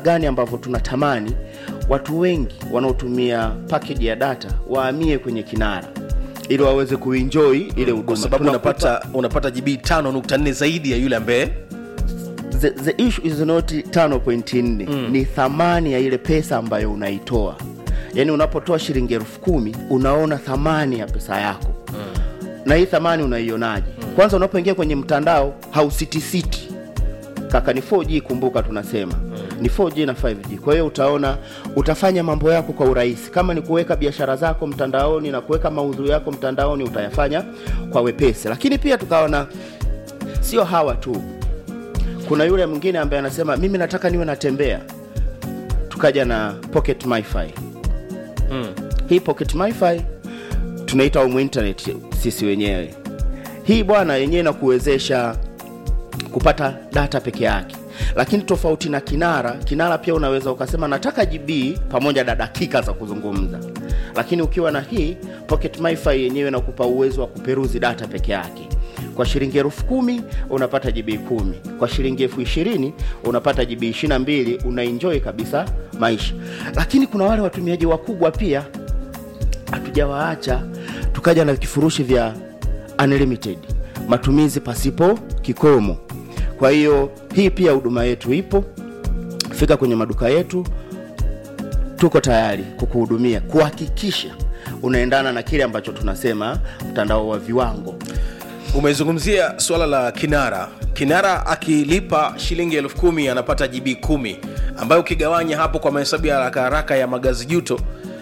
gani ambavyo tunatamani watu wengi wanaotumia package ya data wahamie kwenye kinara ili waweze kuenjoy ile huduma kwa sababu Tunakupa- unapata unapata gb 5.4 zaidi ya yule ambaye the, the issue is not 5.4 mm. ni thamani ya ile pesa ambayo unaitoa yaani unapotoa shilingi elfu kumi unaona thamani ya pesa yako mm. na hii thamani unaionaje mm. kwanza unapoingia kwenye mtandao hausitisiti kaka ni 4g kumbuka tunasema mm. ni 4g na 5g kwa hiyo utaona utafanya mambo yako kwa urahisi kama ni kuweka biashara zako mtandaoni na kuweka maudhui yako mtandaoni utayafanya kwa wepesi lakini pia tukaona sio hawa tu kuna yule mwingine ambaye anasema mimi nataka niwe natembea tukaja na pocket mifi mm. hii pocket mifi tunaita umu internet sisi wenyewe hii bwana yenyewe inakuwezesha kupata data peke yake lakini tofauti na kinara kinara pia unaweza ukasema nataka gb pamoja na dakika za kuzungumza lakini ukiwa na hii pocket mifi yenyewe inakupa uwezo wa kuperuzi data peke yake kwa shilingi elfu kumi unapata gb kumi kwa shilingi elfu ishirini unapata gb ishiri na mbili unaenjoy kabisa maisha lakini kuna wale watumiaji wakubwa pia hatujawaacha tukaja na vifurushi vya unlimited matumizi pasipo kikomo kwa hiyo hii pia huduma yetu ipo fika kwenye maduka yetu tuko tayari kukuhudumia kuhakikisha unaendana na kile ambacho tunasema mtandao wa viwango umezungumzia swala la kinara kinara akilipa shilingi elfu kumi anapata gb kumi ambayo ukigawanya hapo kwa mahesabu ya haraka haraka ya magazi juto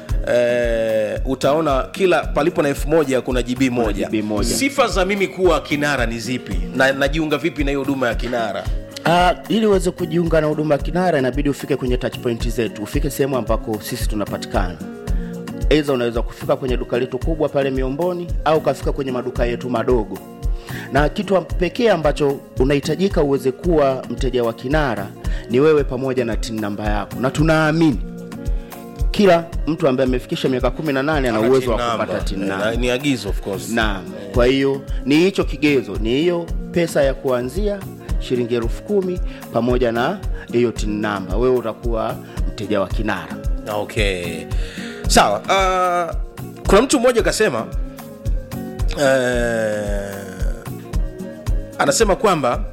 eh, utaona kila palipo na elfu moja kuna gb moja. GB moja. sifa za mimi kuwa kinara ni zipi na najiunga vipi na hiyo huduma ya kinara Uh, ili uweze kujiunga na huduma ya kinara inabidi ufike kwenye touch point zetu ufike sehemu ambako sisi tunapatikana aidha unaweza kufika kwenye duka letu kubwa pale miomboni au ukafika kwenye maduka yetu madogo na kitu pekee ambacho unahitajika uweze kuwa mteja wa kinara ni wewe pamoja na tin namba yako na tunaamini kila mtu ambaye amefikisha miaka 18 ana uwezo wa kupata tin Eh, namba na- ni agizo of course Naam. Kwa hiyo ni hicho kigezo, ni hiyo pesa ya kuanzia shilingi elfu kumi pamoja na hiyo tin namba, wewe utakuwa mteja wa kinara. okay sawa uh, kuna mtu mmoja akasema uh, anasema kwamba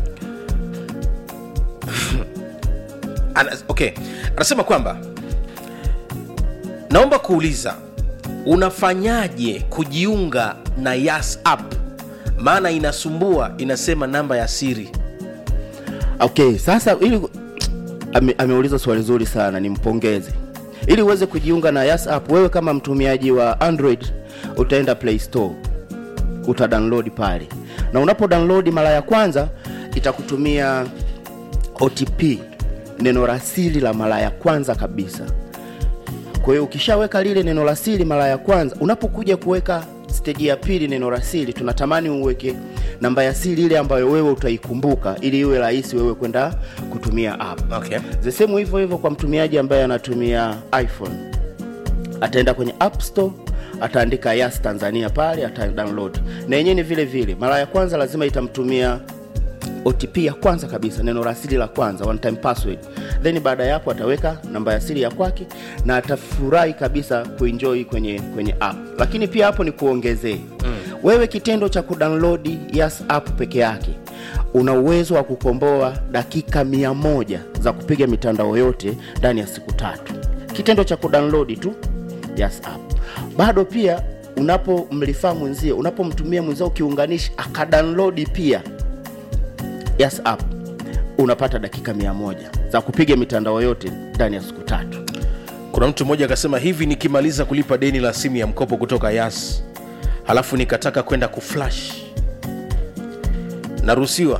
ana, okay anasema kwamba naomba kuuliza unafanyaje kujiunga na yas app maana inasumbua inasema namba ya siri Okay, sasa ili ame, ameuliza swali zuri sana, nimpongeze. Ili uweze kujiunga na Yas app, wewe kama mtumiaji wa Android utaenda Play Store, uta download pale, na unapo download mara ya kwanza itakutumia OTP, neno la siri la mara ya kwanza kabisa. Kwa hiyo ukishaweka lile neno la siri mara ya kwanza, unapokuja kuweka steji ya pili neno la siri, tunatamani uweke namba ya siri ile ambayo wewe utaikumbuka, ili iwe rahisi wewe kwenda kutumia app. okay. The same hivyo hivyo kwa mtumiaji ambaye anatumia iPhone, ataenda kwenye App Store ataandika Yas Tanzania pale, ata download na yenyewe ni vile vile. Mara ya kwanza lazima itamtumia OTP ya kwanza kabisa, neno la siri la kwanza, one time password. Then baada ya hapo ataweka namba ya siri ya kwake na atafurahi kabisa kuenjoy kwenye kwenye app. Lakini pia hapo ni kuongezee mm. wewe kitendo cha kudownload Yas app peke yake una uwezo wa kukomboa dakika mia moja za kupiga mitandao yote ndani ya siku tatu, kitendo cha kudownload tu Yas app. Bado pia unapomlifaa mwenzio, unapomtumia mwenzio ukiunganisha akadownload pia Yas app unapata dakika mia moja za kupiga mitandao yote ndani ya siku tatu. kuna mtu mmoja akasema hivi nikimaliza kulipa deni la simu ya mkopo kutoka yas halafu nikataka kwenda kuflash naruhusiwa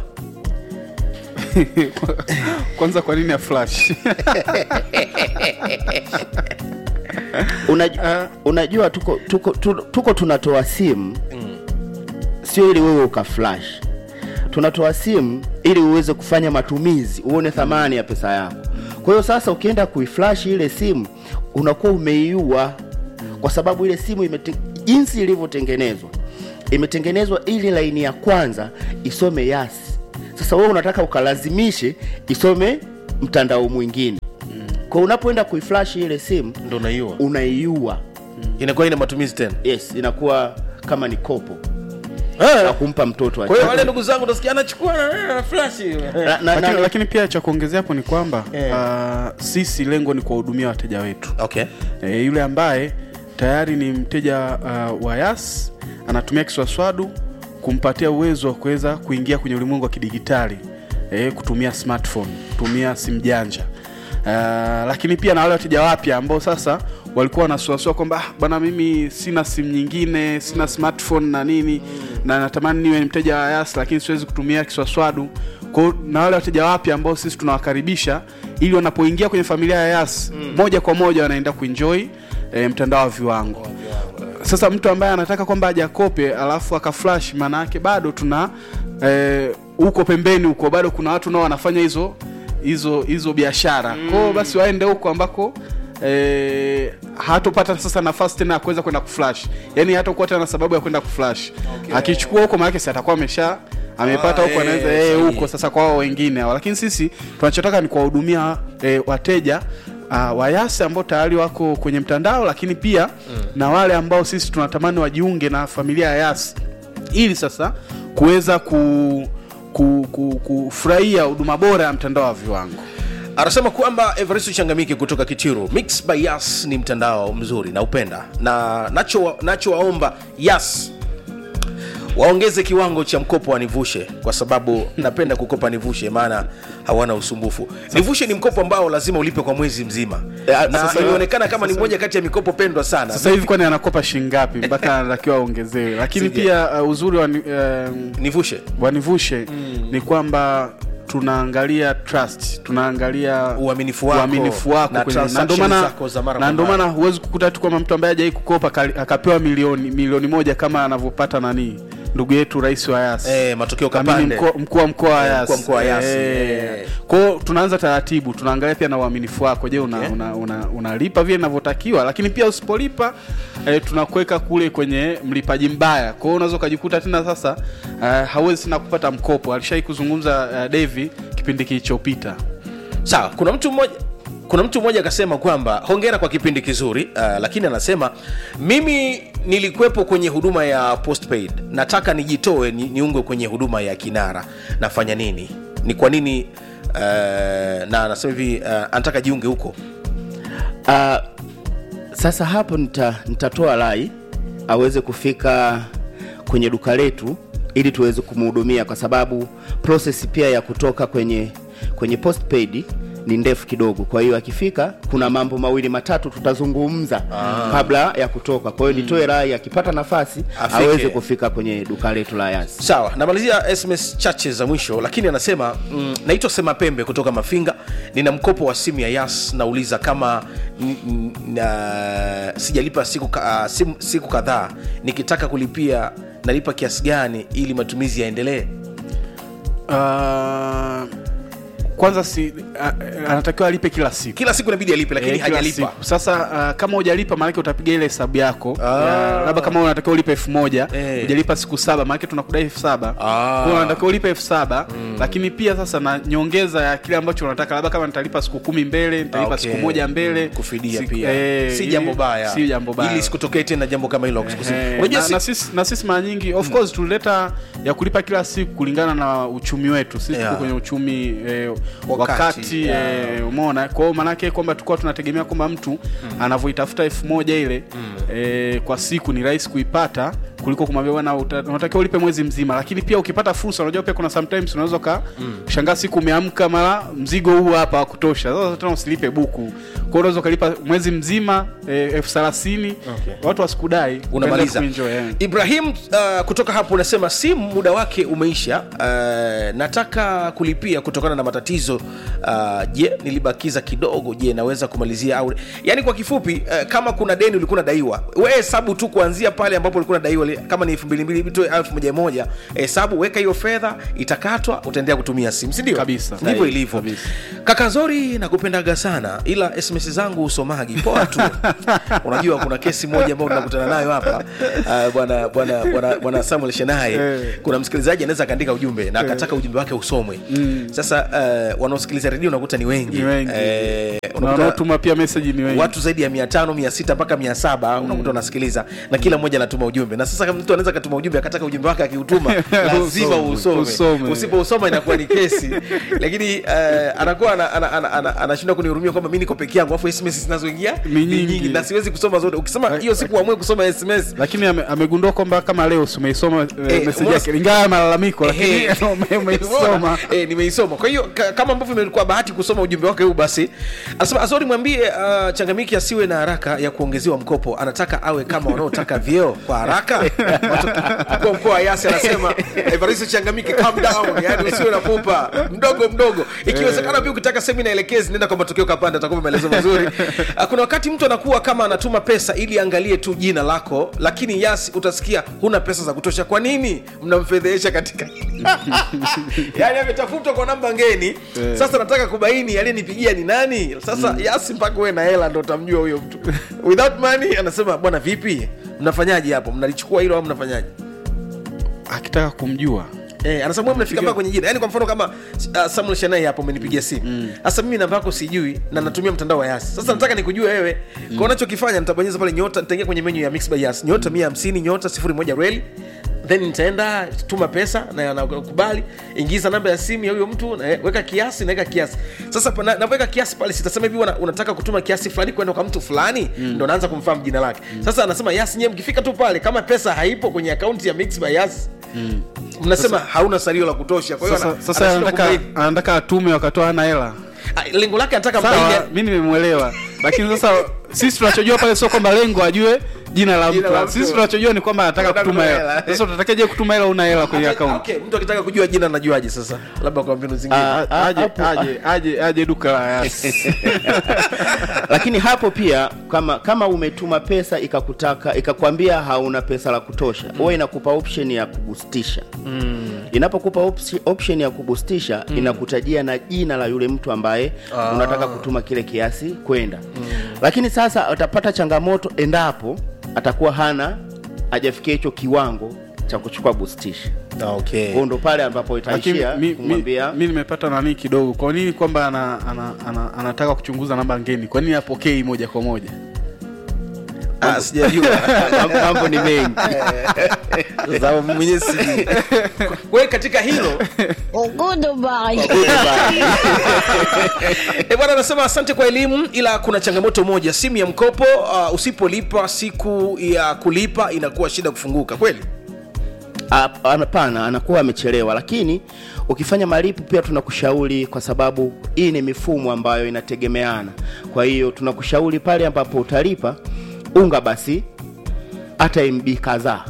kwanza kwa nini ya flash Unajua, unajua tuko, tuko, tuko, tuko tunatoa simu sio ili wewe ukaflash, tunatoa simu ili uweze kufanya matumizi, uone thamani ya pesa yako. Kwa hiyo sasa ukienda kuiflash ile simu unakuwa umeiua, kwa sababu ile simu imete, jinsi ilivyotengenezwa imetengenezwa ili laini ya kwanza isome yasi. Sasa wewe unataka ukalazimishe isome mtandao mwingine kwa unapoenda kuiflash ile simu ndo naiua unaiua inakuwa ina matumizi tena yes inakuwa kama ni kopo Eh, na kumpa mtoto kwa hiyo acheze. wale ndugu zangu utasikia anachukua na- na flash Na- na- na- lakini, lakini pia cha kuongezea hapo ni kwamba Eh. uh, sisi lengo ni kuwahudumia wateja wetu okay e, yule ambaye tayari ni mteja uh, wa yas anatumia kiswaswadu kumpatia uwezo wa kuweza kuingia kwenye ulimwengu wa kidigitali e, kutumia smartphone kutumia simu janja uh, lakini pia na wale wateja wapya ambao sasa walikuwa wanasuasua kwamba "Ah, bwana mimi sina simu nyingine sina smartphone na nini na natamani niwe mteja wa yas lakini siwezi kutumia kiswaswadu kwao na wale wateja wapya ambao sisi tunawakaribisha ili wanapoingia kwenye familia ya yas mm. moja kwa moja wanaenda kuenjoy e, mtandao wa viwango sasa mtu ambaye anataka kwamba ajakope alafu akaflash maana yake bado tuna eh, huko pembeni huko bado kuna watu nao wanafanya hizo hizo hizo biashara mm. kwao basi waende huko ambako eh, hatopata sasa nafasi tena ya kuweza kwenda kuflash yani hatakuwa tena na sababu ya kwenda kuflash okay. akichukua huko maanake si atakuwa amesha amepata Ah, huko eh, anaweza eh, sahihi. huko sasa kwa wao wengine hao lakini sisi tunachotaka ni kuwahudumia eh, wateja uh, wayasi ambao tayari wako kwenye mtandao lakini pia mm. na wale ambao sisi tunatamani wajiunge na familia ya yasi ili sasa kuweza ku ku- ku- kufurahia huduma bora ya mtandao wa viwango anasema kwamba everest changamike kutoka kichiru mix by yas ni mtandao mzuri na upenda na nacho nachowaomba yas waongeze kiwango cha mkopo wa nivushe kwa sababu napenda kukopa nivushe maana hawana usumbufu nivushe ni mkopo ambao lazima ulipe kwa mwezi mzima Eh, na sasa- imeonekana kama ni moja kati ya mikopo pendwa sana sasa hivi kwani anakopa shingapi mpaka anatakiwa aongezewe lakini Sija. pia uh, uzuri wa, ni- um, nivushe wanivushe mm. ni kwamba tunaangalia trust tunaangalia Uaminifu wako uaminifu wako na kwenye- na transactions ndio maana- zako za mara na kwa ndio mara. maana huwezi kukuta tu kwamba mtu ambaye hajai kukopa kali- akapewa milioni milioni moja kama anavyopata nani ndugu yetu rais wa yas Eh, matokeo Amini kapande. mko- mkuu wa mkoa wa Eh, yas mkuu wa mkoa wa Yas, Eh. eh. kwao tunaanza taratibu tunaangalia pia na uaminifu wako je una, Okay. una, una, unalipa vile inavyotakiwa lakini pia usipolipa eh, tunakuweka kule kwenye mlipaji mbaya kwao unaweza ukajikuta tena sasa eh, hauwezi tena kupata mkopo alishai kuzungumza eh, devi kipindi kilichopita sawa kuna mtu mmoja kuna mtu mmoja akasema kwamba hongera kwa kipindi kizuri uh, lakini anasema mimi nilikuwepo kwenye huduma ya postpaid nataka nijitoe ni, niungwe kwenye huduma ya kinara nafanya nini ni kwa nini uh, na anasema hivi uh, anataka jiunge huko Ah, sasa hapo nita, nitatoa rai aweze kufika kwenye duka letu ili tuweze kumhudumia kwa sababu process pia ya kutoka kwenye kwenye postpaid ni ndefu kidogo kwa hiyo akifika kuna mambo mawili matatu tutazungumza kabla ya kutoka kwa hiyo nitoe rai akipata nafasi Afike. aweze kufika kwenye duka letu la yasi sawa namalizia sms chache za mwisho lakini anasema mm, naitwa sema pembe kutoka mafinga nina mkopo wa simu ya yas nauliza kama n- n- na, sijalipa siku, ka- ah, simu- siku kadhaa nikitaka kulipia nalipa kiasi gani ili matumizi yaendelee uh, kwanza si uh, anatakiwa alipe kila siku kila siku inabidi alipe lakini Eh, kila hajalipa siku. sasa uh, kama hujalipa maanake utapiga ile hesabu yako Ah. Ya, labda kama unatakiwa ulipe elfu moja Eh. hujalipa siku saba maanake tunakudai elfu saba Ah. Kwa hiyo unatakiwa ulipe elfu saba lakini pia sasa na nyongeza ya kile ambacho unataka labda kama nitalipa siku kumi mbele nitalipa Ah, okay. siku moja mbele Mm, kufidia siku- pia eh, si ili- jambo baya si jambo baya ili sikutokee tena jambo kama hilo Eh, unajua na, si- na, sisi, na sisi mara nyingi of course tulileta ya kulipa kila siku kulingana na uchumi wetu sisi Yeah. tuko kwenye uchumi eh, Wakati, wakati, yeah. eh, umeona kwa hiyo maanake kwamba tulikuwa tunategemea kwamba mtu anavyoitafuta elfu moja ile eh, kwa siku ni rahisi kuipata kuliko kumwambia bwana uta- unatakiwa ulipe mwezi mzima lakini pia ukipata fursa unajua pia kuna sometimes unaweza ka shangaa siku umeamka mara mzigo huu hapa wa kutosha sasa tena usilipe buku kwa hiyo unaweza ukalipa mwezi mzima eh, elfu thelathini Okay. watu wasikudai unamaliza Ukaenda kuenjoy, eh. ibrahim uh, kutoka hapo unasema simu muda wake umeisha uh, nataka kulipia kutokana na matatizo uh, je nilibakiza kidogo je naweza kumalizia au yani kwa kifupi uh, kama kuna deni ulikuwa unadaiwa we hesabu tu kuanzia pale ambapo ulikuwa unadaiwa li- kama ni elfu mbili mbili tu elfu moja moja hesabu weka hiyo fedha itakatwa utaendelea kutumia simu sindio Kabisa. ndivyo Sahihi, ilivyo kabisa. kaka zori nakupendaga sana ila sms zangu usomagi poa tu unajua kuna kesi moja ambayo tunakutana nayo hapa Ah, bwana bwana bwana bwana samuel shenaye Eh. kuna msikilizaji anaweza akaandika ujumbe na akataka ujumbe wake usomwe sasa uh, wanaosikiliza redio unakuta ni wengi Ni wengi. Eh, na unakuta wanaotuma pia message ni wengi watu zaidi ya mia tano mia sita mpaka mia saba unakuta unasikiliza na kila mmoja anatuma ujumbe na sasa kama mtu anaweza akatuma ujumbe akataka ujumbe wake akiutuma lazima Usome, usome, usome. usipousoma inakuwa ni kesi lakini uh, anakuwa ana- ana- ana- ana- anashindwa kunihurumia kwamba mi niko peke yangu afu sms zinazoingia Ni nyingi. na siwezi kusoma zote ukisema hiyo siku uamue kusoma sms lakini ame- amegundua kwamba kama leo si umeisoma Eh, eh, message umeona- yake ingawa malalamiko lakini Ehe. ume- umeisoma Umeona? Eh, nimeisoma kwa hiyo ka- kama ambavyo imekuwa bahati kusoma ujumbe wake huu basi anasema azori mwambie uh, changamiki asiwe na haraka ya kuongezewa mkopo anataka awe kama wanaotaka vyeo kwa haraka Watu- mkuu wa mkoa wa yasi anasema evaristo changamiki calm down yani usiwe na pupa mdogo mdogo ikiwezekana pia ukitaka semina elekezi nenda kwa matokeo kapanda atakupa maelezo mazuri Ah, kuna wakati mtu anakuwa kama anatuma pesa ili angalie tu jina lako lakini yasi utasikia huna pesa za kutosha kwa nini mnamfedhehesha katika yani ametafutwa kwa namba ngeni sasa nataka kubaini aliyenipigia ni nani sasa yasi mpaka uwe na hela ndo utamjua huyo mtu without money anasema bwana vipi mnafanyaje hapo mnalichukua hilo au mnafanyaje akitaka kumjua Eh, anasema mwe mnafika mpaka kwenye jina yaani kwa mfano kama uh, samuel shanai hapo umenipigia simu sasa mimi namba yako sijui na natumia mtandao wa yasi sasa nataka nikujue wewe mm. kwa unachokifanya nitabonyeza pale nyota nitaingia kwenye menyu ya mix by yas nyota mia hamsini nyota sifuri moja reli then nitaenda tuma pesa na nakubali ingiza namba ya simu ya huyo mtu na, weka kiasi naweka kiasi sasa pa- na- naweka kiasi pale sitasema hivi wana- unataka kutuma kiasi fulani kwenda kwa mtu fulani mm. ndo naanza kumfahamu jina lake sasa anasema yas nyewe mkifika tu pale kama pesa haipo kwenye akaunti ya mix by yas mnasema hauna salio la kutosha kwa hiyo sasa, ana- sasa anashindwa anataka kubaini. anataka atume wakatoa hana hela Ah, lengo lake anataka sawa mbaini mi nimemwelewa lakini sasa sisi tunachojua pale sio kwamba lengo ajue jina la Jina la mtu mtu. sisi tunachojua ni kwamba anataka Anataka kutuma kutuma hela hela. sasa utatakeje kutuma hela una hela kwenye Ata- akaunti okay, mtu akitaka kujua jina najuaje sasa labda kwa mbinu zingine Ah, A- aje hapo- aje aje aje duka la yasi lakini hapo pia kama kama umetuma pesa ikakutaka ikakwambia hauna pesa la kutosha huwa inakupa option ya kubustisha mm. inapokupa opsi- option ya kubustisha mm. inakutajia na jina la yule mtu ambaye Ah. unataka kutuma kile kiasi kwenda mm. lakini sasa atapata changamoto endapo atakuwa hana hajafikia hicho kiwango cha kuchukua bustisha Ah, okay. kwao ndo pale ambapo lakini itaishia mi, mi, kumwambia mi nimepata nani kidogo kwa nini kwamba ana, ana, ana, anataka kuchunguza namba ngeni kwa nini apokei moja kwa moja Ah, sijajua mambo- mambo ni mengi Sasa mimi mwenyewe sijui. Kwa hiyo katika hilo Goodbye. e bwana anasema asante kwa elimu ila kuna changamoto moja simu ya mkopo uh, usipolipa siku ya kulipa inakuwa shida kufunguka kweli Hap- hapana anakuwa amechelewa lakini ukifanya malipo pia tunakushauri kwa sababu hii ni mifumo ambayo inategemeana kwa hiyo tunakushauri pale ambapo utalipa unga basi hata mb kadhaa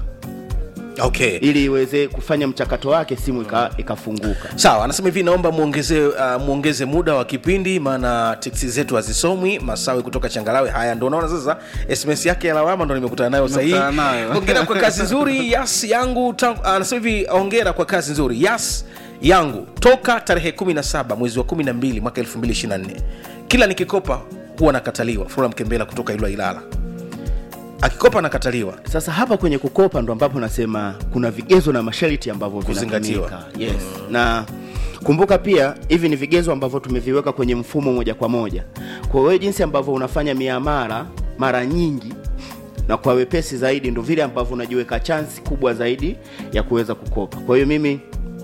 okay ili iweze kufanya mchakato wake simu ika- ikafunguka sawa anasema hivi naomba muongeze uh, muongeze muda wa kipindi maana teksi zetu hazisomwi masawe kutoka changalawe haya ndo unaona sasa sms yake ya lawama ndo nimekutana nayo sahii Nimekutana nayo. ongera kwa kazi nzuri yas yangu tangu- anasema hivi ongera kwa kazi nzuri yas yangu toka tarehe 17 mwezi wa 12 mwaka 2024 kila nikikopa huwa nakataliwa fura mkembela kutoka ilwa ilala akikopa anakataliwa sasa hapa kwenye kukopa ndo ambapo nasema kuna vigezo na masharti ambavyo Kuzingatiwa. vinatumika yes. na kumbuka pia hivi ni vigezo ambavyo tumeviweka kwenye mfumo moja kwa moja kwa hiyo jinsi ambavyo unafanya miamara mara nyingi na kwa wepesi zaidi ndo vile ambavyo unajiweka chansi kubwa zaidi ya kuweza kukopa kwa hiyo mimi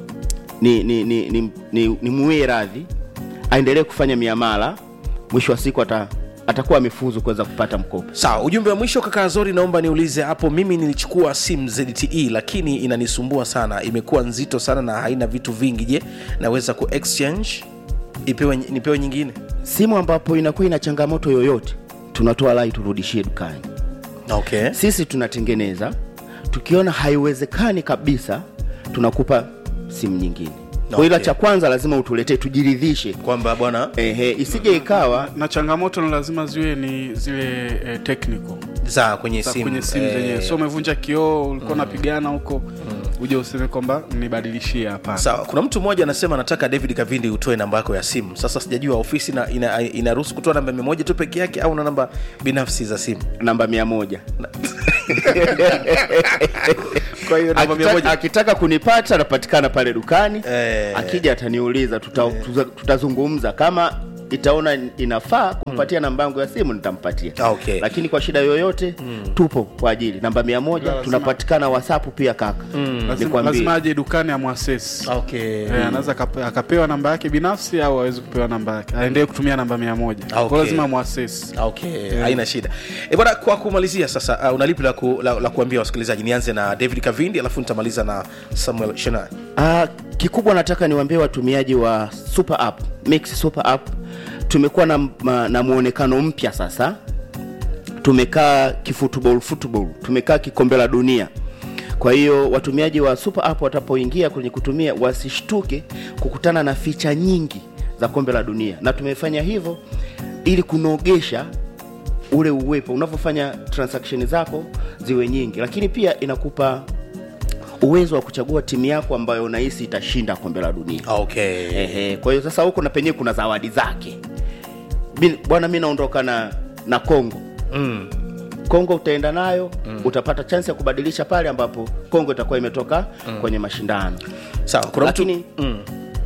ni ni ni, ni, ni, ni muwie radhi aendelee kufanya miamala mwisho wa siku ata, atakuwa amefuzu kuweza kupata mkopo sawa ujumbe wa mwisho kaka zori naomba niulize hapo mimi nilichukua sim zte lakini inanisumbua sana imekuwa nzito sana na haina vitu vingi je naweza ku exchange ipewe nipewe nyingine simu ambapo inakuwa ina changamoto yoyote tunatoa lai turudishie dukani okay sisi tunatengeneza tukiona haiwezekani kabisa tunakupa simu nyingine kwa ila Okay. cha kwanza lazima utuletee tujiridhishe kwamba bwana ehe isije ikawa na changamoto ni lazima ziwe ni zile eh, technical za kwenye za simu kwenye simu eh, zenyewe so umevunja kioo ulikuwa unapigana huko uje useme kwamba nibadilishie hapana sawa kuna mtu mmoja anasema anataka david kavindi utoe namba yako ya simu sasa sijajua ofisi na- ina- inaruhusu kutoa namba mia moja tu peke yake au na namba binafsi za simu namba mia moja kwa hiyo namba mia Akita- moja akitaka kunipata anapatikana pale dukani Eh. akija ataniuliza tuta, tuta, tutazungumza kama itaona inafaa kumpatia namba yangu ya simu nitampatia Ah, okay. lakini kwa shida yoyote tupo kwa ajili namba mia moja Lazima- tunapatikana whatsapp pia kaka lazima, nikwambie lazima aje dukani amwasesi okay. Eh, anaweza akape- akapewa namba yake binafsi au awezi kupewa namba yake aendelee kutumia namba mia moja Okay. Kwa lazima mwasesi okay haina shida e bwana kwa kumalizia sasa uh, unalipi la, ku, la, la kuambia wasikilizaji nianze na david kavindi alafu nitamaliza na samuel shenai Ah, kikubwa nataka niwaambie watumiaji wa super app mix super app tumekuwa na, ma- na muonekano mpya sasa tumekaa kifutbol football tumekaa kikombe la dunia kwa hiyo watumiaji wa super app watapoingia kwenye kutumia wasishtuke kukutana na ficha nyingi za kombe la dunia na tumefanya hivyo ili kunogesha ule uwepo unavyofanya transaction zako ziwe nyingi lakini pia inakupa uwezo wa kuchagua timu yako ambayo unahisi itashinda kombe la dunia okay Ehe, kwa hiyo sasa huko na penyewe kuna zawadi zake Mi- bwana mi naondoka na na kongo mm. kongo utaenda nayo mm. utapata chansi ya kubadilisha pale ambapo kongo itakuwa imetoka mm. kwenye mashindano sawa kuna lakini mtu mm.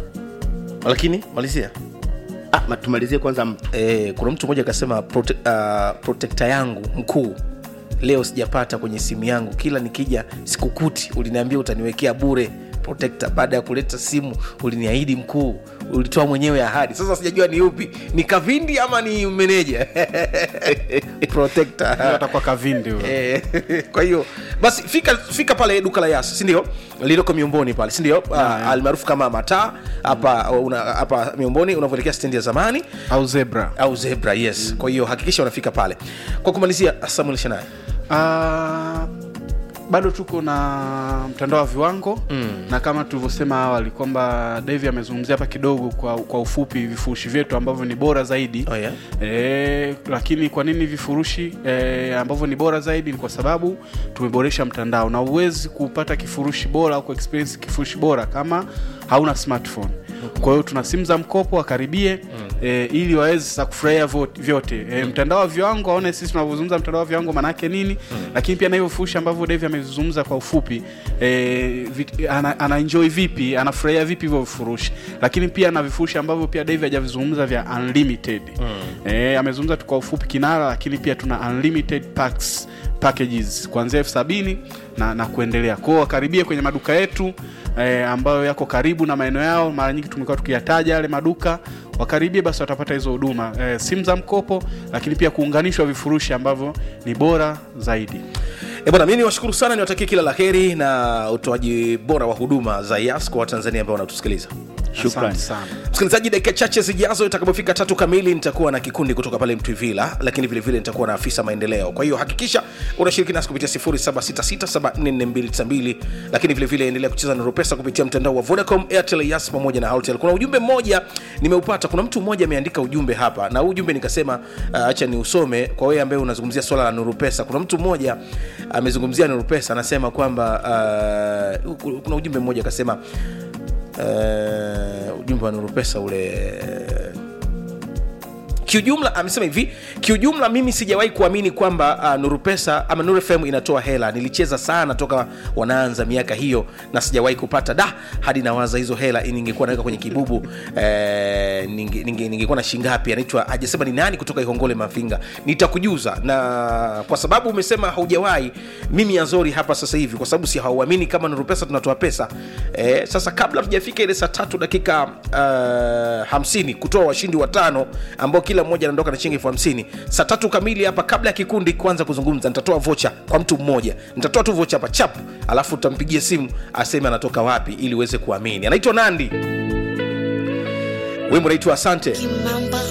lakini malizia ah, ma- tumalizie kwanza mtu e, kuna mtu mmoja akasema prote, uh, protekta yangu mkuu leo sijapata kwenye simu yangu kila nikija sikukuti uliniambia utaniwekea bure protector baada ya kuleta simu uliniahidi mkuu ulitoa mwenyewe ahadi sasa sijajua ni upi ni kavindi ama ni meneja protector atakuwa kavindi huyo. Eh, kwa hiyo basi fika fika pale duka la yas sindio lililoko miumboni pale sindio uh, almaarufu kama mataa hapa una- hapa miumboni unavyoelekea stendi ya zamani au zebra au zebra yes kwa hiyo hakikisha unafika pale kwa kumalizia samuel shanai Ah, bado tuko na mtandao wa viwango mm. na kama tulivyosema awali kwamba davi amezungumzia hapa kidogo kwa, kwa ufupi vifurushi vyetu ambavyo ni bora zaidi Oh, yeah? e, lakini kwa nini vifurushi e, ambavyo ni bora zaidi ni kwa sababu tumeboresha mtandao na huwezi kupata kifurushi bora au kuexperience kifurushi bora kama hauna smartphone kwa hiyo tuna simu za mkopo wakaribie mm. e, ili waweze sasa kufurahia vyote- vyote e, mtandao wa viwango aone sisi tunavyozungumza mtandao wa viwango maanaake nini mm. lakini pia na hivyo vifurushi ambavyo Devi amezungumza kwa ufupi e, vit, ana, ana enjoy vipi anafurahia vipi hivyo vifurushi lakini pia na vifurushi ambavyo pia Devi hajavizungumza vya unlimited mm. e, amezungumza tu kwa ufupi kinara lakini pia tuna unlimited packs packages kuanzia elfu sabini na, na kuendelea kwao wakaribie kwenye maduka yetu eh, ambayo yako karibu na maeneo yao mara nyingi tumekuwa tukiyataja yale maduka wakaribie basi watapata hizo huduma eh, simu za mkopo lakini pia kuunganishwa vifurushi ambavyo ni bora zaidi E bwana, mi niwashukuru sana, niwatakie kila la heri na utoaji bora wa huduma za yas kwa watanzania ambao wanatusikiliza Shukrani. Asante sana msikilizaji dakika chache zijazo itakapofika tatu kamili nitakuwa na kikundi kutoka pale mtwivila lakini vilevile vile nitakuwa na afisa maendeleo kwa hiyo hakikisha unashiriki nasi kupitia 766744292 lakini vilevile endelea kucheza na rupesa kupitia mtandao wa vodacom airtel yas pamoja na Halotel. kuna ujumbe mmoja nimeupata kuna mtu mmoja ameandika ujumbe hapa na huu ujumbe nikasema uh, acha ni usome kwa wewe ambaye unazungumzia swala la nurupesa kuna mtu mmoja amezungumzia nurupesa anasema kwamba uh, kuna ujumbe mmoja akasema uh, ujumbe wa nurupesa ule kiujumla amesema hivi kiujumla mimi sijawahi kuamini kwamba uh, nurupesa ama Nuru fm inatoa hela nilicheza sana toka wanaanza miaka hiyo na sijawahi kupata da hadi nawaza hizo hela ningekuwa naweka kwenye kibubu eh, ninge- ninge- ningekuwa na shingapi anaitwa ajasema ni nani kutoka ihongole mafinga nitakujuza na kwa sababu umesema haujawahi mimi azori hapa sasa hivi kwa sababu si hauamini kama nurupesa tunatoa pesa eh, sasa kabla tujafika ile saa tatu dakika uh, hamsini kutoa washindi watano ambao kila mmoja anaondoka na shilingi elfu hamsini saa tatu kamili hapa kabla ya kikundi kuanza kuzungumza nitatoa vocha kwa mtu mmoja nitatoa tu vocha hapa chap alafu tutampigia simu aseme anatoka wapi ili uweze kuamini anaitwa nandi wimbo naitwa asante Kimamba